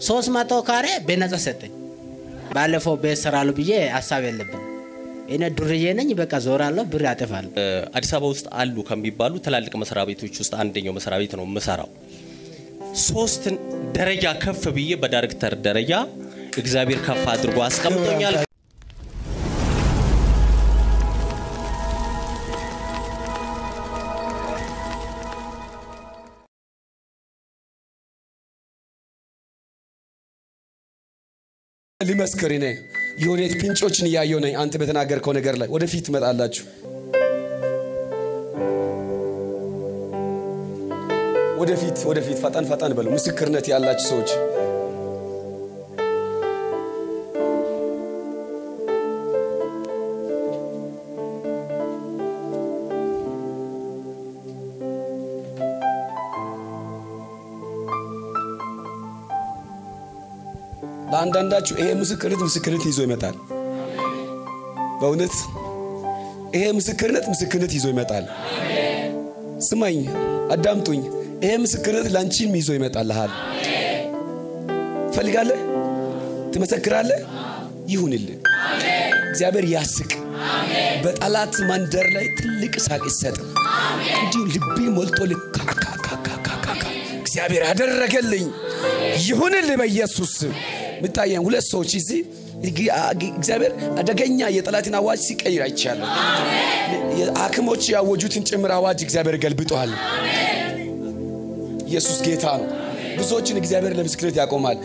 ሶስት መቶ ካሬ በነጻ ሰጠኝ። ባለፈው ቤት ሰራሉ ብዬ ሀሳብ የለብን። እኔ ዱርዬ ነኝ። በቃ ዞራለሁ፣ ብር ያጠፋል። አዲስ አበባ ውስጥ አሉ ከሚባሉ ትላልቅ መስሪያ ቤቶች ውስጥ አንደኛው መስሪያ ቤት ነው የምሰራው። ሶስት ደረጃ ከፍ ብዬ በዳይሬክተር ደረጃ እግዚአብሔር ከፍ አድርጎ አስቀምጦኛል። ሊመስክር እኔ የሆነ ፊንጮችን እያየሁ ነኝ። አንተ በተናገርከው ነገር ላይ ወደፊት ትመጣላችሁ። ወደፊት ወደፊት ፈጠን ፈጠን በሉ። ምስክርነት ያላችሁ ሰዎች ለአንዳንዳችሁ ይሄ ምስክርነት ምስክርነት ይዞ ይመጣል። በእውነት ይሄ ምስክርነት ምስክርነት ይዞ ይመጣል። ስማኝ፣ አዳምጡኝ። ይሄ ምስክርነት ላንቺም ይዞ ይመጣልሃል። ፈልጋለህ? ትመሰክራለህ? ይሁንልህ። እግዚአብሔር ያስቅ። በጠላት መንደር ላይ ትልቅ ሳቅ ይሰጥ። እንዲሁ ልቤ ሞልቶ ልካካካካካካ እግዚአብሔር ያደረገልኝ ይሁንልህ በኢየሱስ ስም። ምታየን ሁለት ሰዎች እዚህ እግዚአብሔር አደገኛ የጠላትን አዋጅ ሲቀይር አይቻለሁ። ሐኪሞች ያወጁትን ጭምር አዋጅ እግዚአብሔር ገልብጠዋል። ኢየሱስ ጌታ ነው። ብዙዎችን እግዚአብሔር ለምስክርነት ያቆማል።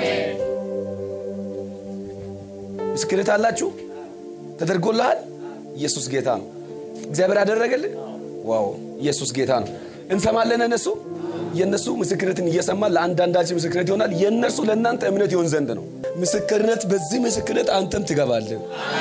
ምስክርነት አላችሁ? ተደርጎልሃል? ኢየሱስ ጌታ ነው። እግዚአብሔር ያደረገልህ ዋው! ኢየሱስ ጌታ ነው። እንሰማለን እነሱ የእነሱ ምስክርነትን እየሰማን ለአንዳንዳችን ምስክርነት ይሆናል። የእነርሱ ለእናንተ እምነት ይሆን ዘንድ ነው። ምስክርነት በዚህ ምስክርነት አንተም ትገባለህ።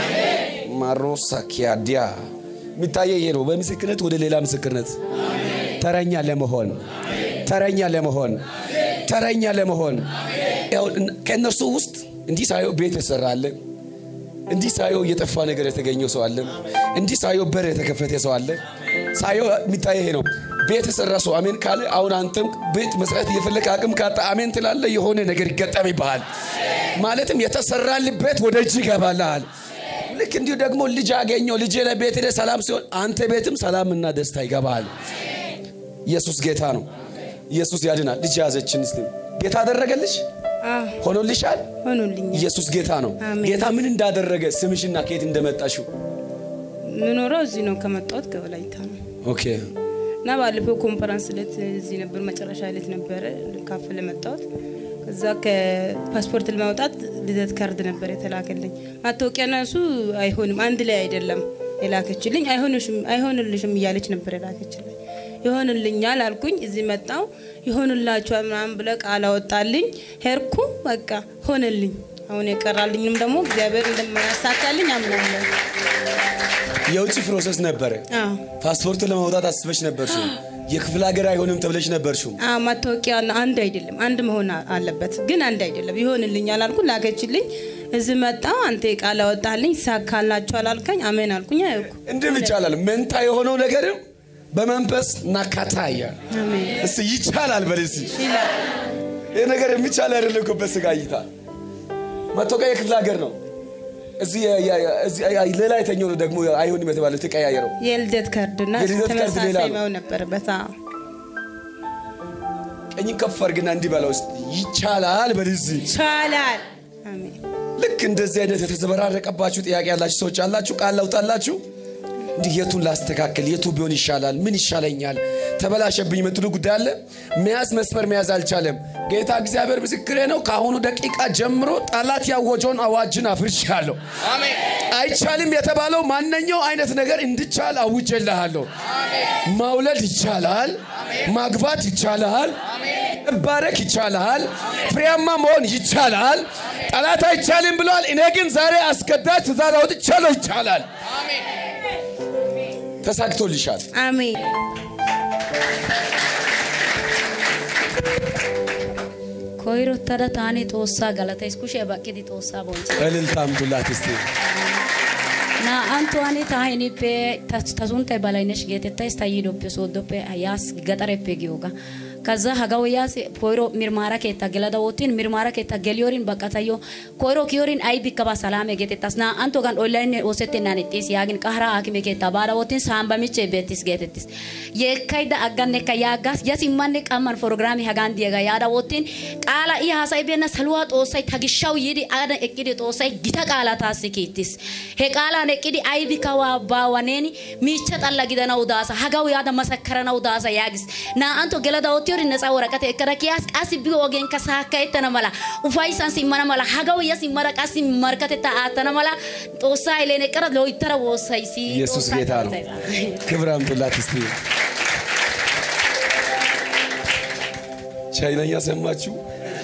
ማሮሳኪያዲያ የሚታየ ይሄ ነው። በምስክርነት ወደ ሌላ ምስክርነት ተረኛ ለመሆን ተረኛ ለመሆን ተረኛ ለመሆን ከእነርሱ ውስጥ እንዲህ ሳየው ቤት የሰራለ እንዲህ ሳየው የጠፋ ነገር የተገኘው ሰው አለ። እንዲህ ሳየው በር የተከፈተ ሰው አለ። ሳየው የሚታየ ይሄ ነው። ቤት የሰራ ሰው አሜን ካለ አሁን አንተም ቤት መስራት እየፈለግ አቅም ካጣ አሜን ትላለ። የሆነ ነገር ይገጠም ይባሃል። ማለትም የተሰራልበት ወደ እጅ ይገባልሃል። ልክ እንዲሁ ደግሞ ልጅ አገኘው ልጅ ለቤት ሄደ ሰላም ሲሆን አንተ ቤትም ሰላምና ደስታ ይገባል። ኢየሱስ ጌታ ነው። ኢየሱስ ያድናል። ልጅ ያዘችን ስ ጌታ አደረገልሽ ሆኖልሻል። ሆኖልኛል። ኢየሱስ ጌታ ነው። አሜን። ጌታ ምን እንዳደረገ ስምሽና ከየት እንደመጣሽው ምኖረው እዚህ ነው። ከመጣሁት ከወላይታ ነው ኦኬ እና ባለፈው ኮንፈረንስ ዕለት እዚህ ነበር፣ መጨረሻ ዕለት ነበረ ልካፈል የመጣሁት። ከዛ ከፓስፖርት ለማውጣት ልደት ካርድ ነበር የተላከልኝ። ማታወቂያና እሱ አይሆንም፣ አንድ ላይ አይደለም የላከችልኝ። አይሆንሽም አይሆንልሽም እያለች ነበር የላከችልኝ። ይሆንልኛል አልኩኝ። እዚህ መጣው ይሆንላችኋል ምናምን ብለ ቃል አወጣልኝ። ሄድኩ፣ በቃ ሆነልኝ። አሁን የቀራልኝም ደግሞ እግዚአብሔር እንደማያሳካልኝ አምናለሁ። የውጭ ፕሮሰስ ነበረ። አዎ ፓስፖርቱን ለማውጣት አስበሽ ነበርሽው። የክፍለ ሀገር አይሆንም ተብለሽ ነበርሽው። አዎ ማታወቂያና አንድ አይደለም፣ አንድ መሆን አለበት፣ ግን አንድ አይደለም። ይሆንልኛል አልኩ፣ ላከችልኝ። እዚህ መጣው። አንተ ቃል አወጣልኝ፣ ይሳካላችኋል አልከኝ። አሜን አልኩኝ። አይኩ እንድም ይቻላል። መንታ የሆነው ነገርም በመንፈስ ናካታ እያለ አሜን እስቲ ይቻላል በል እስቲ ይላል። ይህ ነገር የሚቻል አይደለም እኮ በስጋ እይታ። መታወቂያ የክፍለ ሀገር ነው። እዚህ የ- የ- እዚህ ሌላ የተኛው ነው ደግሞ አይሆንም የተባለው ተቀያየረው። የልደት ካርድና የልደት ካርድ ሌላ ተመሳሳይ ነው። መሆን ነበረበት። አዎ ቀኝ ከፍ አድርግና እንዲህ በለው እስቲ ይቻላል በል እስቲ። ይቻላል። አሜን ልክ እንደዚህ አይነት የተዘበራረቀባችሁ ጥያቄ ያላችሁ ሰዎች አላችሁ፣ ቃል ላውጣላችሁ። እንዲህ የቱን ላስተካከል፣ የቱ ቢሆን ይሻላል፣ ምን ይሻለኛል፣ ተበላሸብኝ የምትሉ ጉዳይ አለ። መያዝ መስመር መያዝ አልቻለም። ጌታ እግዚአብሔር ምስክሬ ነው። ከአሁኑ ደቂቃ ጀምሮ ጠላት ያወጀውን አዋጅን አፍርሻለሁ። አይቻልም የተባለው ማንኛው አይነት ነገር እንዲቻል አውጀልሃለሁ። ማውለድ ይቻላል፣ ማግባት ይቻላል፣ መባረክ ይቻላል፣ ፍሬያማ መሆን ይቻላል። ጠላት አይቻልም ብለዋል። እኔ ግን ዛሬ አስገዳጅ ትእዛዝ አውጥቻለሁ። ይቻላል። ተሳክቶልሻል። አሜን koyrottada taani xoossaa galatays kushiyaa baqqidi xoossaa bonchcha እልልታ አምጡላት እስቲ። naa"anttuwani ta hinippe ta ta sunttay balaynesh geetettays ta yiidoppe sooddoppe yaas gaxareppe giyoogaa ከዛ ሀጋወያስ ኮይሮ ሚርማራ ኬታ ገለዳ ወቲን ሚርማራ ኬታ ገሊዮሪን በቀታዮ ኮይሮ ኪዮሪን አይ ቢከባ ሰላም ጌቴታስ ና አንቶ ጋን ኦንላይን ወሰቴናን ጤስ ያግን ቀህራ አኪሜ ኬታ ባዳ ወቲን ሳምባሚቼ ቤቲስ ጌቴቲስ የካይዳ አጋኔ ከያጋስ የሲማኔ ቀመን ፕሮግራሚ ሀጋን ዲጋ ያዳ ወቲን ቃላ ኢ ሀሳይ ቤና ሰልዋ ጦሳይ ተግሻው ይዲ አደ እቅዲ ጦሳይ ጊታ ቃላ ታስኪቲስ ሄ ቃላ ነቅዲ አይ ቢከዋ ባዋኔኒ ሚቸ ጠላ ጊደናው ዳሳ ሀጋው ያዳ መሰከረናው ዳሳ ያግስ ና አንቶ ገለዳ ወቲዮሪ ነፃ ወረቀት እከዳ ኪያስ ቃሲ ቢ ወገን ከሳካ የተነ መላ ኡፋይሳን ሲመነ መላ ሀጋው የስ ይመረ ቃሲ መርከት ተአተነ መላ ጦሳ ይሌነ ቀረ ለይተረ ወሳይ ሲ ኢየሱስ ጌታ ነው። ክብር አምጡላት እስቲ። ቻይነኛ ሰማችሁ?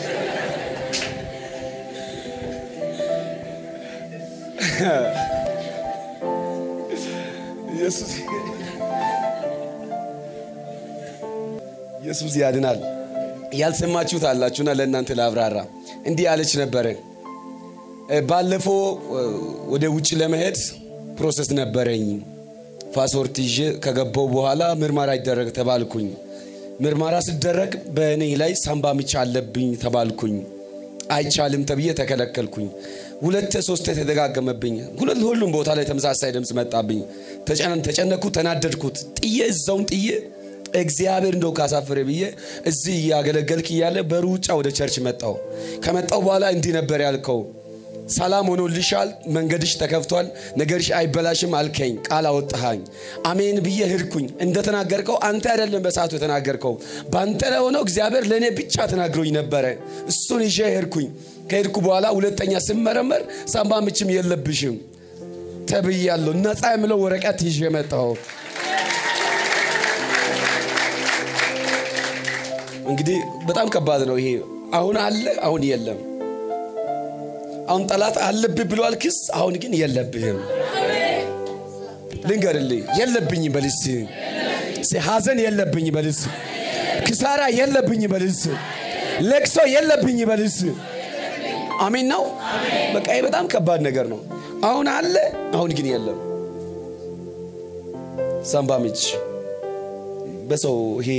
ኢየሱስ ኢየሱስ ያድናል። ያልሰማችሁት አላችሁና ለእናንተ ላብራራ። እንዲህ ያለች ነበረ። ባለፈው ወደ ውጭ ለመሄድ ፕሮሰስ ነበረኝ። ፓስፖርት ይዤ ከገባው በኋላ ምርመራ ይደረግ ተባልኩኝ። ምርመራ ሲደረግ በእኔ ላይ ሳምባ ምች አለብኝ ተባልኩኝ። አይቻልም ተብዬ ተከለከልኩኝ። ሁለት ሶስት ተደጋገመብኝ። ሁለት ሁሉም ቦታ ላይ ተመሳሳይ ድምፅ መጣብኝ። ተጨነኩ፣ ተናደድኩት። ጥዬ እዛውን ጥዬ እግዚአብሔር እንደው ካሳፈረ ብዬ እዚህ እያገለገልክ እያለ በሩጫ ወደ ቸርች መጣው። ከመጣው በኋላ እንዲህ ነበር ያልከው፣ ሰላም ሆኖልሻል፣ መንገድሽ ተከፍቷል፣ ነገርሽ አይበላሽም አልከኝ፣ ቃል አወጣሃኝ። አሜን ብዬ ሄድኩኝ። እንደተናገርከው አንተ አይደለም በሰዓቱ የተናገርከው፣ በአንተ ላይ ሆነው እግዚአብሔር ለእኔ ብቻ ተናግሮኝ ነበረ። እሱን ይዤ ሄድኩኝ። ከሄድኩ በኋላ ሁለተኛ ስመረመር ሳምባ ምችም የለብሽም ተብያለሁ። ነፃ የምለው ወረቀት ይዤ መጣሁ። እንግዲህ በጣም ከባድ ነው ይሄ። አሁን አለ፣ አሁን የለም። አሁን ጠላት አለብህ ብሏል ክስ፣ አሁን ግን የለብህም። ልንገርልህ፣ የለብኝም በልስ ሐዘን የለብኝ በልስ ክሳራ የለብኝ በልስ ለቅሶ የለብኝ በልስ አሜን ነው። በቃ ይሄ በጣም ከባድ ነገር ነው። አሁን አለ፣ አሁን ግን የለም። ሳምባ ምች በሰው ይሄ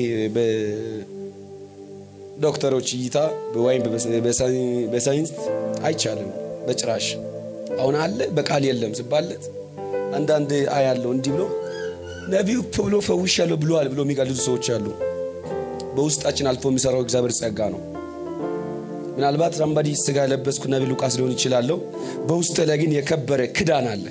ዶክተሮች እይታ ወይም በሳይንስ አይቻልም በጭራሽ። አሁን አለ በቃል የለም ስባለት አንዳንድ አያለው እንዲህ ብሎ ነቢዩ ብሎ ፈውሻለሁ ብሏል ብሎ የሚቀልዱ ሰዎች አሉ። በውስጣችን አልፎ የሚሰራው እግዚአብሔር ጸጋ ነው። ምናልባት ሳምባዲ ስጋ የለበስኩ ነቢ ሉቃስ ሊሆን ይችላለሁ። በውስጥ ላይ ግን የከበረ ክዳን አለ።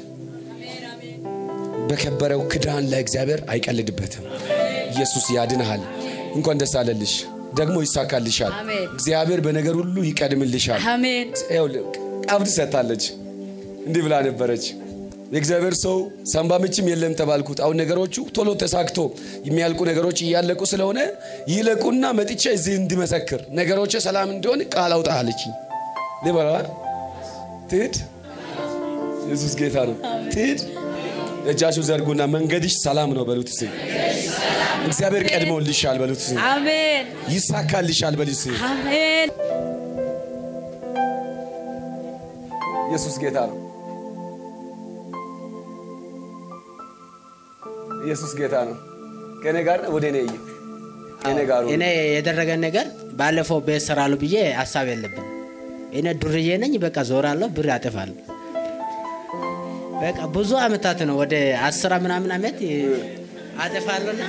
በከበረው ክዳን ላይ እግዚአብሔር አይቀልድበትም። ኢየሱስ ያድንሃል። እንኳን ደስ አለልሽ። ደግሞ ይሳካልሻል። አሜን። እግዚአብሔር በነገር ሁሉ ይቀድምልሻል። አሜን ይኸውልህ ቀብድ ሰጥታለች። እንዲህ ብላ ነበረች። የእግዚአብሔር ሰው ሳምባ ምችም የለም ተባልኩት። አሁን ነገሮቹ ቶሎ ተሳክቶ የሚያልቁ ነገሮች እያለቁ ስለሆነ ይለቁና መጥቼ እዚህ እንዲመሰክር ነገሮች ሰላም እንዲሆን ቃል አውጣ አለችኝ። ሊበላ ትሂድ። ኢየሱስ ጌታ ነው። ትሂድ። እጃችሁ ዘርጉና መንገድሽ ሰላም ነው በሉት። እስኪ እግዚአብሔር ቀድሞልሻል በሉት። እስኪ አሜን ይሳካልሻል በሉት። እስኪ አሜን ኢየሱስ ጌታ ነው። ኢየሱስ ጌታ ነው። ከእኔ ጋር ወደ እኔ እይ። ከእኔ ጋር ሁን። እኔ የደረገን ነገር ባለፈው ቤት ሰራሉ ብዬ ሀሳብ የለብን። እኔ ዱርዬ ነኝ። በቃ ዞራለሁ፣ ብር ያጠፋል። በቃ ብዙ አመታት ነው ወደ አስራ ምናምን አመት አጠፋለሁና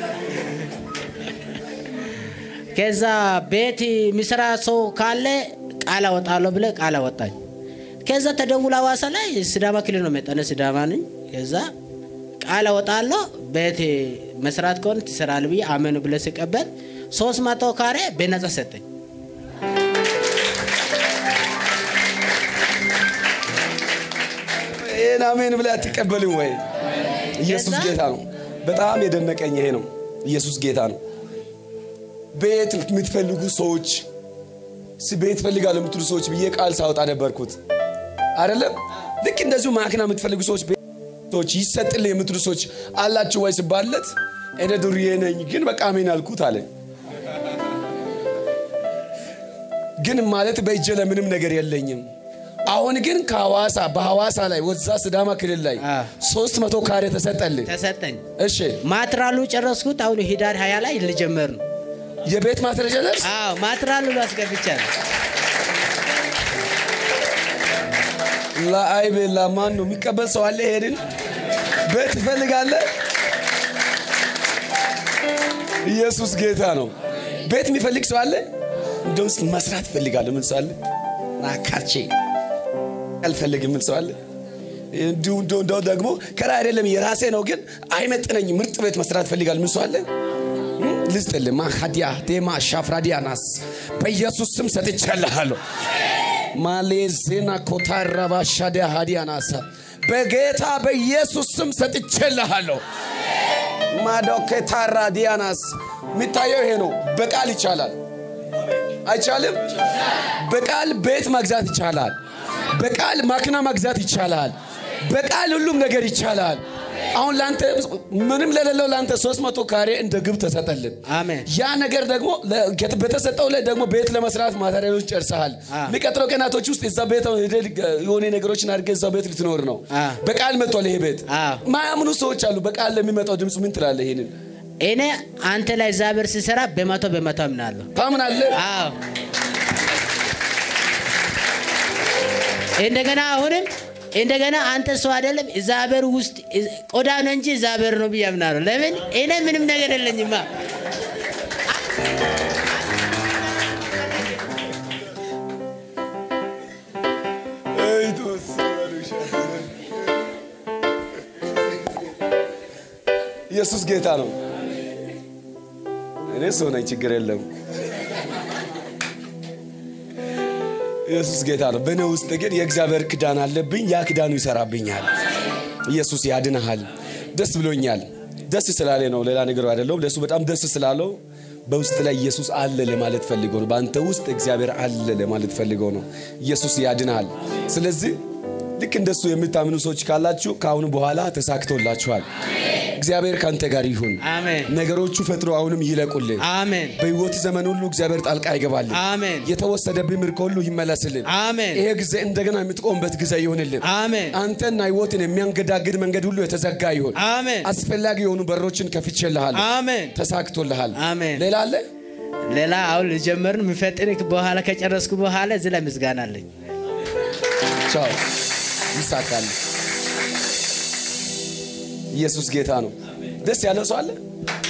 ከዛ ቤት የሚሰራ ሰው ካለ ቃል አወጣለሁ ብለ ቃል አወጣኝ። ከዛ ተደውሎ ሐዋሳ ላይ ሲዳማ ክልል ነው መጠነ ሲዳማ ነኝ። ከዛ ቃል አወጣለሁ ቤት መስራት ከሆነ ትሰራል ብዬ አመኑ ብለ ሲቀበል ሶስት መቶ ካሬ በነጻ ሰጠኝ። ይህን አሜን ብለህ አትቀበልም ወይ? ኢየሱስ ከዛ- ጌታ ነው። በጣም የደነቀኝ ይሄ ነው። ኢየሱስ ጌታ ነው። ቤት የምትፈልጉ ሰዎች ስ- ቤት ፈልጋለሁ የምትሉ ሰዎች ብዬ ቃል ሳወጣ ነበርኩት አይደለም። ልክ እንደዚሁ ማክና የምትፈልጉ ሰዎች ቤት ሰዎች ይሰጥልህ የምትሉ ሰዎች አላችሁ ወይ ስባለት እኔ ዱርዬ ነኝ ግን በቃ አሜን አልኩት አለ። ግን ማለት በእጄ ለምንም ነገር የለኝም። አሁን ግን ከሐዋሳ በሐዋሳ ላይ ወዛ ስዳማ ክልል ላይ አ። ሶስት መቶ ካሬ ተሰጠልህ። ተሰጠኝ። እሺ ማትራሉ ጨረስኩት። አሁን ሂዳር ሀያ ላይ ልጀመር ነው። የቤት ማስረጃ ደርስ አዎ ማትራል ሁሉ አስገብቻለሁ። ለአይ ቤላ ማን ነው የሚቀበል ሰው አለ? ይሄንን ቤት ትፈልጋለህ? ኢየሱስ ጌታ ነው። ቤት የሚፈልግ ሰው አለ? እንደውስ መስራት እፈልጋለሁ ምን ሰው አለ? ናካቼ አልፈልግም ምን ሰው አለ? እንዲሁ እንደው እንደው ደግሞ ከላይ አይደለም የራሴ ነው ግን አይመጥነኝ ምርጥ ቤት መስራት እፈልጋለሁ ምን ሰው አለ? ልስጥልህ ማካዲያ ዴማ ሻፍራዲያናስ በኢየሱስ ስም ሰጥቻለሃለሁ። ማሌዜና ኮታራባ ሻዲያ ሃዲያናሳ በጌታ በኢየሱስ ስም ሰጥቼልሃለሁ። ማዶኬታራ ዲያናስ የሚታየው ይሄ ነው። በቃል ይቻላል አይቻልም? በቃል ቤት መግዛት ይቻላል። በቃል ማክና መግዛት ይቻላል። በቃል ሁሉም ነገር ይቻላል። አሁን ለአንተ ምንም ለሌለው ለአንተ ሶስት መቶ ካሬ እንደ ግብ ተሰጠልን። አሜን። ያ ነገር ደግሞ ለ- ከት- በተሰጠው ላይ ደግሞ ቤት ለመስራት ማቴሪያሎች ጨርሰሃል። አ። የሚቀጥለው ቀናቶች ውስጥ እዛ ቤት ሄደህ የሆነ ነገሮችን አድርገህ እዛ ቤት ልትኖር ነው። አ። በቃል መጥቷል ይሄ ቤት። አ። ማያምኑ ሰዎች አሉ። በቃል ለሚመጣው ድምፁ ምን ትላለህ? ይሄንን እኔ አንተ ላይ እግዚአብሔር ሲሰራ በመቶ በመቶ አምናለሁ። ታምናለህ? አዎ እንደገና አሁንም እንደገና አንተ ሰው አይደለም እግዚአብሔር ውስጥ ቆዳ ነው እንጂ እግዚአብሔር ነው ብዬ አምናለሁ። ለምን እኔ ምንም ነገር የለኝማ። ኢየሱስ ጌታ ነው። እኔ ሰው ነኝ፣ ችግር የለም። ኢየሱስ ጌታ ነው። በእኔ ውስጥ ግን የእግዚአብሔር ክዳን አለብኝ። ያ ክዳኑ ይሰራብኛል። ኢየሱስ ያድንሃል። ደስ ብሎኛል። ደስ ስላለ ነው፣ ሌላ ነገር አይደለውም። ለእሱ በጣም ደስ ስላለው በውስጥ ላይ ኢየሱስ አለ ለማለት ፈልገው ነው። በአንተ ውስጥ እግዚአብሔር አለ ለማለት ፈልገው ነው። ኢየሱስ ያድንሃል። ስለዚህ ልክ እንደሱ የምታምኑ ሰዎች ካላችሁ ከአሁኑ በኋላ ተሳክቶላችኋል። እግዚአብሔር ከአንተ ጋር ይሁን። አሜን ነገሮቹ ፈጥሮ አሁንም ይለቁልን። አሜን በህይወት ዘመን ሁሉ እግዚአብሔር ጣልቃ ይገባልን። አሜን የተወሰደብህ ምርኮ ሁሉ ይመለስልን። አሜን ይሄ ጊዜ እንደገና የምትቆምበት ጊዜ ይሆንልን። አሜን አንተና ህይወትን የሚያንገዳግድ መንገድ ሁሉ የተዘጋ ይሁን። አሜን አስፈላጊ የሆኑ በሮችን ከፍቼልሃለሁ። አሜን ተሳክቶልሃል። አሜን። ሌላ አለ? ሌላ አሁን ልጀምርን የሚፈጥን በኋላ ከጨረስኩ በኋላ እዚህ ላይ ምስጋና አለኝ። ቻው። ይሳካል። ኢየሱስ ጌታ ነው። ደስ ያለው ሰው አለ?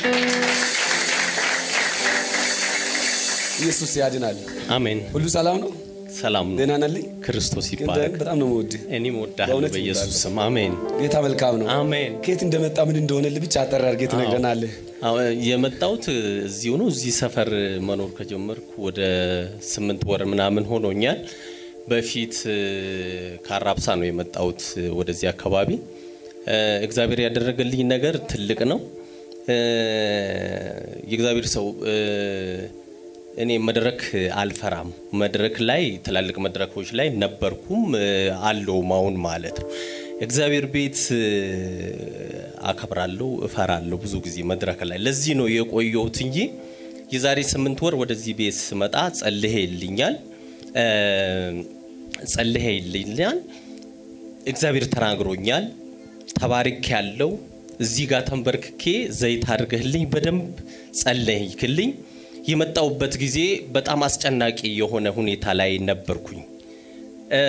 ኢየሱስ ያድናል። አሜን። ሁሉ ሰላም ነው? ሰላም ነው። ደህና ነልኝ? ክርስቶስ ግን ይባረክ። በጣም ነው የምወድህ። እኔም እወድሃለሁ በእውነት በኢየሱስ ስም አሜን። ጌታ መልካም ነው። አሜን። ከየት እንደመጣ ምን እንደሆነልህ ብቻ አጠር አድርገህ ትነግረናለህ። አዎ፣ የመጣሁት እዚሁ ነው። እዚህ ሰፈር መኖር ከጀመርኩ ወደ ስምንት ወር ምናምን ሆኖኛል። በፊት እ፣ ከአራብሳ ነው የመጣሁት እ፣ ወደዚህ አካባቢ። እ፣ እግዚአብሔር ያደረገልኝ ነገር ትልቅ ነው። እ፣ የእግዚአብሔር ሰው እ፣ እኔ መድረክ አልፈራም። መድረክ ላይ ትላልቅ መድረኮች ላይ ነበርኩም እ፣ አለውም አሁን ማለት ነው። እግዚአብሔር ቤት እ፣ አከብራለሁ፣ እፈራለሁ ብዙ ጊዜ መድረክ ላይ። ለዚህ ነው የቆየሁት እንጂ የዛሬ ስምንት ወር ወደዚህ ቤት ስመጣ ጸልሄ ይልኛል እ፣ ጸልሄ ይልኛል እግዚአብሔር ተናግሮኛል። ተባርክ ያለው እዚህ ጋር ተንበርክኬ ዘይት አድርገህልኝ በደንብ ጸለይክልኝ። የመጣውበት ጊዜ በጣም አስጨናቂ የሆነ ሁኔታ ላይ ነበርኩኝ። እ፣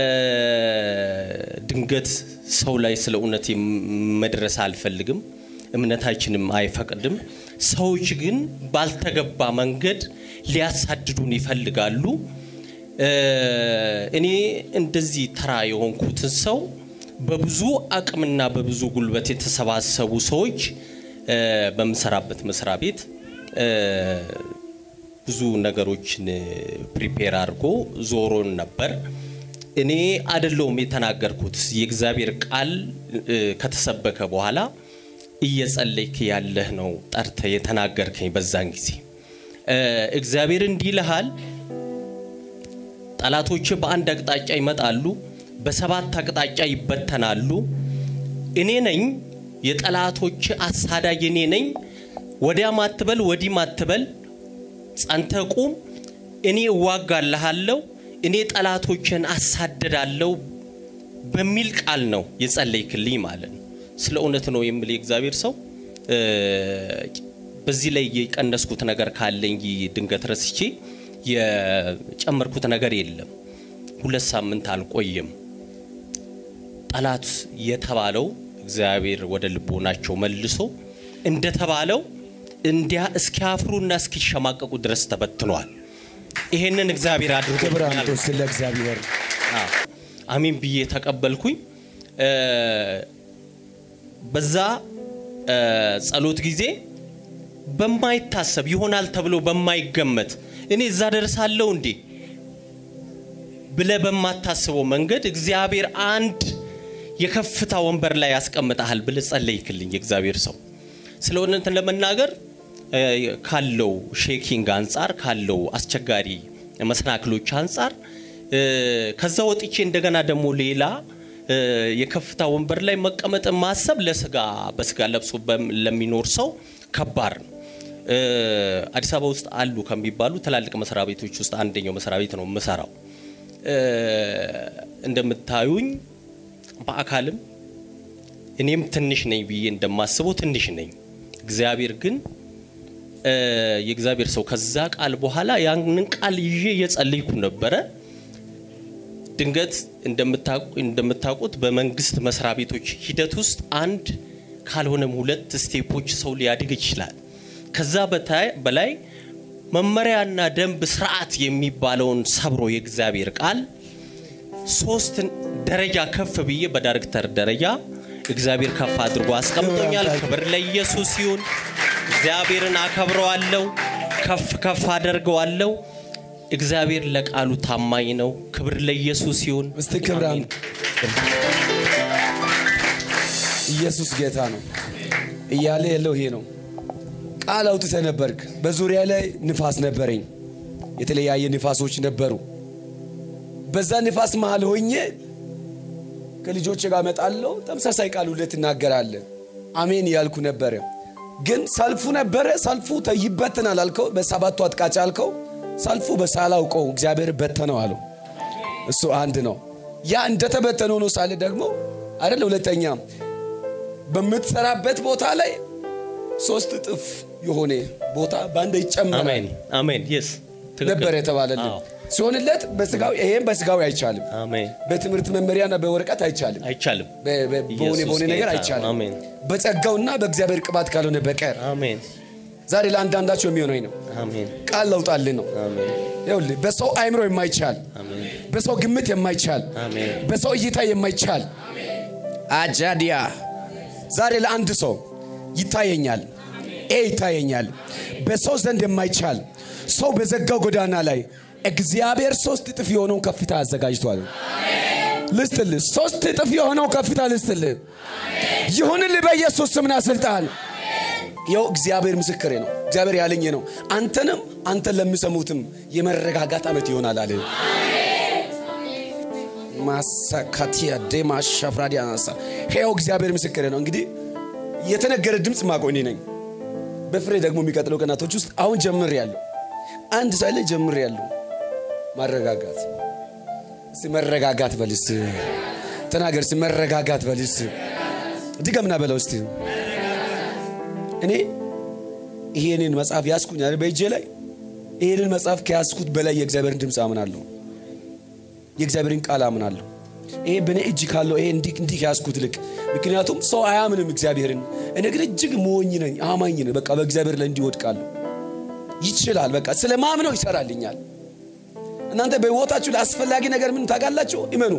ድንገት ሰው ላይ ስለ እውነት መድረስ አልፈልግም፣ እምነታችንም አይፈቅድም። ሰዎች ግን ባልተገባ መንገድ ሊያሳድዱን ይፈልጋሉ። እ፣ እኔ እንደዚህ ተራ የሆንኩትን ሰው በብዙ አቅምና በብዙ ጉልበት የተሰባሰቡ ሰዎች እ፣ በምሰራበት መስሪያ ቤት እ፣ ብዙ ነገሮችን ፕሪፔር አድርጎ ዞሮን ነበር። እኔ አይደለሁም የተናገርኩት። የእግዚአብሔር ቃል እ፣ ከተሰበከ በኋላ እየጸለይክ ያለህ ነው ጠርተ የተናገርከኝ። በዛን ጊዜ እ፣ እግዚአብሔር እንዲህ ይልሃል ጠላቶች በአንድ አቅጣጫ ይመጣሉ፣ በሰባት አቅጣጫ ይበተናሉ። እኔ ነኝ የጠላቶች አሳዳጅ እኔ ነኝ። ወዲያም አትበል ወዲህም አትበል፣ ጸንተ ቁም። እኔ እዋጋልሃለሁ፣ እኔ ጠላቶችን አሳድዳለሁ በሚል ቃል ነው የጸለይክልኝ ማለት ነው። ስለ እውነት ነው የምል የእግዚአብሔር ሰው እ፣ በዚህ ላይ የቀነስኩት ነገር ካለኝ ድንገት ረስቼ የጨመርኩት ነገር የለም። ሁለት ሳምንት አልቆየም። ጠላት የተባለው እግዚአብሔር ወደ ልቦናቸው መልሶ እንደተባለው እንዲያ እስኪያፍሩና እስኪሸማቀቁ ድረስ ተበትኗል። ይሄንን እግዚአብሔር ክብር አድርጎልኛል። አምጡ ስለ እግዚአብሔር አዎ፣ አሜን ብዬ ተቀበልኩኝ። እ፣ በዛ እ፣ ጸሎት ጊዜ በማይታሰብ ይሆናል ተብሎ በማይገመት እኔ እዛ ደርሳለሁ እንዴ ብለ በማታስበው መንገድ እግዚአብሔር አንድ የከፍታ ወንበር ላይ ያስቀምጠሃል ብለ ጸለይክልኝ የእግዚአብሔር ሰው ስለሆነ እንትን ለመናገር እ፣ ካለው ሼኪንግ አንጻር ካለው አስቸጋሪ መሰናክሎች አንጻር እ፣ ከዛ ወጥቼ እንደገና ደግሞ ሌላ እ፣ የከፍታ ወንበር ላይ መቀመጥ ማሰብ ለስጋ በስጋ ለብሶ በም- ለሚኖር ሰው ከባድ ነው። እ፣ አዲስ አበባ ውስጥ አሉ ከሚባሉ ትላልቅ መስሪያ ቤቶች ውስጥ አንደኛው መስሪያ ቤት ነው የምሰራው። እ፣ እንደምታዩኝ በአካልም እኔም ትንሽ ነኝ ብዬ እንደማስበው ትንሽ ነኝ። እግዚአብሔር ግን እ፣ የእግዚአብሔር ሰው ከዛ ቃል በኋላ ያንን ቃል ይዤ እየጸለይኩ ነበረ። ድንገት እንደምታውቁ- እንደምታውቁት በመንግስት መስሪያ ቤቶች ሂደት ውስጥ አንድ ካልሆነም ሁለት ስቴፖች ሰው ሊያድግ ይችላል። ከዛ በታይ- በላይ መመሪያና ደንብ ስርዓት የሚባለውን ሰብሮ የእግዚአብሔር ቃል ሶስት ደረጃ ከፍ ብዬ በዳይሬክተር ደረጃ እግዚአብሔር ከፍ አድርጎ አስቀምጦኛል። ክብር ለኢየሱስ ይሁን። እግዚአብሔርን አከብረዋለሁ፣ ከፍ ከፍ አደርገዋለሁ። እግዚአብሔር ለቃሉ ታማኝ ነው። ክብር ለኢየሱስ ይሁን። እስቲ ክብር አሜን። ኢየሱስ ጌታ ነው እያለ ያለው ይሄ ነው። ቃል አውጥተህ ነበርክ። በዙሪያ ላይ ንፋስ ነበረኝ። የተለያየ ንፋሶች ነበሩ። በዛ ንፋስ መሃል ሆኜ ከልጆች ጋር እመጣለሁ። ተመሳሳይ ቃል ሁሌ ትናገራለህ። አሜን እያልኩ ነበረ። ግን ሰልፉ ነበረ። ሰልፉ ተ- ይበትናል አልከው። በሰባቱ አጥቃጭ አልከው። ሰልፉ በሳላውቀው እግዚአብሔር በተነው አለው። እሱ አንድ ነው። ያ እንደተበተነ ሆኖ ሳለ ደግሞ አይደለ ሁለተኛ በምትሰራበት ቦታ ላይ ሶስት እጥፍ የሆነ ቦታ በአንድ ይጨመራል አሜን አሜን። የስ ነበር የተባለልን አዎ። ሲሆንለት በስጋዊ ይሄም በስጋዊ አይቻልም። አሜን። በትምህርት መመሪያና በወረቀት አይቻልም። አይቻልም። በ- በ- በሆነ ኢየሱስ በሆነ ነገር ጌታ ነው። አይቻልም። አሜን በጸጋውና በእግዚአብሔር ቅባት ካልሆነ በቀር አሜን ዛሬ ለአንዳንዳቸው የሚሆነኝ ነው። አሜን ቃል ለውጣልን ነው። አሜን ይኸውልህ በሰው አይምሮ የማይቻል አሜን በሰው ግምት የማይቻል አሜን በሰው እይታ የማይቻል አጃዲያ ዛሬ ለአንድ ሰው ይታየኛል። ኤ ይታየኛል። በሰው ዘንድ የማይቻል ሰው በዘጋው ጎዳና ላይ እግዚአብሔር ሶስት እጥፍ የሆነውን ከፍታ አዘጋጅቷል። ልስትልህ ሶስት እጥፍ የሆነው ከፍታ ልስትልህ ይሁንልህ በኢየሱስ ስምና ስልጣን ይኸው እግዚአብሔር ምስክሬ ነው። እግዚአብሔር ያለኝ ነው። አንተንም አንተን ለሚሰሙትም የመረጋጋት ዓመት ይሆናል አለ። ማሳካቲያ ዴማ ሻፍራዲያ ናሳ ይኸው እግዚአብሔር ምስክሬ ነው። እንግዲህ የተነገረ ድምፅ ማቆኔ ነኝ። በፍሬ ደግሞ የሚቀጥለው ቀናቶች ውስጥ አሁን ጀምር ያለው አንድ ሳይለ ጀምር ያለው ማረጋጋት እስቲ መረጋጋት በልስ ተናገር እስቲ መረጋጋት በልስ ድገምና በለው እስቲ እኔ ይሄንን መጽሐፍ ያስኩኝ አይደል በእጄ ላይ ይሄንን መጽሐፍ ከያዝኩት በላይ የእግዚአብሔርን ድምፅ አምናለሁ የእግዚአብሔርን ቃል አምናለሁ ይሄ በእኔ እጅ ካለው ይሄ እንዲህ እንዲህ ከያዝኩት ልክ ምክንያቱም ሰው አያምንም እግዚአብሔርን እኔ ግን እጅግ ሞኝ ነኝ አማኝ ነኝ በቃ በእግዚአብሔር ላይ እንዲወድቃለሁ ይችላል በቃ ስለ ማምነው ይሰራልኛል እናንተ በህይወታችሁ ላይ አስፈላጊ ነገር ምን ታውቃላችሁ እመኑ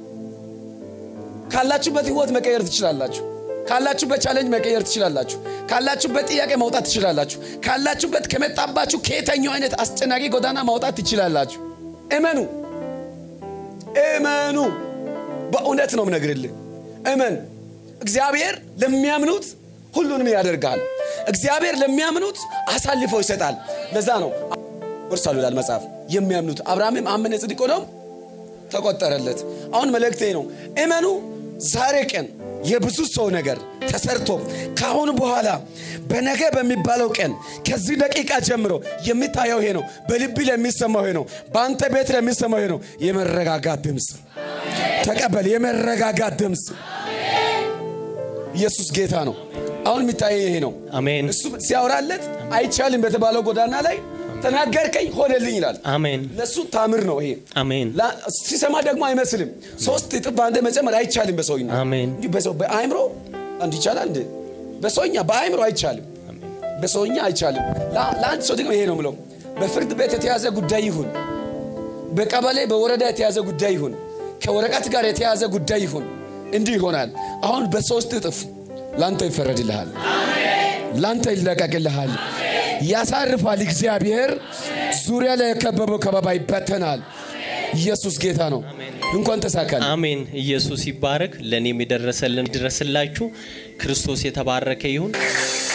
ካላችሁበት ህይወት መቀየር ትችላላችሁ ካላችሁበት ቻሌንጅ መቀየር ትችላላችሁ ካላችሁበት ጥያቄ ማውጣት ትችላላችሁ ካላችሁበት ከመጣባችሁ ከየተኛው አይነት አስጨናቂ ጎዳና ማውጣት ትችላላችሁ እመኑ እመኑ በእውነት ነው ምነግርልህ እመን እግዚአብሔር ለሚያምኑት ሁሉንም ያደርጋል እግዚአብሔር ለሚያምኑት አሳልፎ ይሰጣል ለዛ ነው ወርሳሉ ይላል መጽሐፍ የሚያምኑት አብርሃምም አመነ ጽድቅ ሆነው ተቆጠረለት አሁን መልእክቴ ነው እመኑ ዛሬ ቀን የብዙ ሰው ነገር ተሰርቶ ከአሁን በኋላ በነገ በሚባለው ቀን ከዚህ ደቂቃ ጀምሮ የሚታየው ይሄ ነው በልብ ለሚሰማው ይሄ ነው በአንተ ቤት ለሚሰማው ይሄ ነው የመረጋጋት ድምፅ ተቀበል የመረጋጋት ድምፅ ኢየሱስ ጌታ ነው አሁን አሁን የሚታየ ይሄ ነው። አሜን እሱ ሲያወራለት አይቻልም በተባለው ጎዳና ላይ ተናገርከኝ ሆነልኝ ይላል። አሜን ለእሱ ታምር ነው ይሄ። አሜን ላ- ሲሰማ ደግሞ አይመስልም። ሶስት እጥፍ በአንድ መጨመር አይቻልም በሰውኛ አሜን እንጂ በሰው በአእምሮ አንድ ይቻላል እንዴ? በሰውኛ በአእምሮ አይቻልም። በሰውኛ አይቻልም። ላ- ለአንድ ሰው ደግሞ ይሄ ነው ምለው በፍርድ ቤት የተያዘ ጉዳይ ይሁን፣ በቀበሌ በወረዳ የተያዘ ጉዳይ ይሁን፣ ከወረቀት ጋር የተያዘ ጉዳይ ይሁን፣ እንዲህ ይሆናል። አሁን በሶስት እጥፍ ላንተ ይፈረድልሃል፣ ላንተ ይለቀቅልሃል፣ ያሳርፋል። እግዚአብሔር ዙሪያ ላይ የከበበው ከበባ ይበተናል። ኢየሱስ ጌታ ነው። እንኳን ተሳካል። አሜን። ኢየሱስ ይባረክ። ለእኔም የደረሰልን ይድረስላችሁ። ክርስቶስ የተባረከ ይሁን።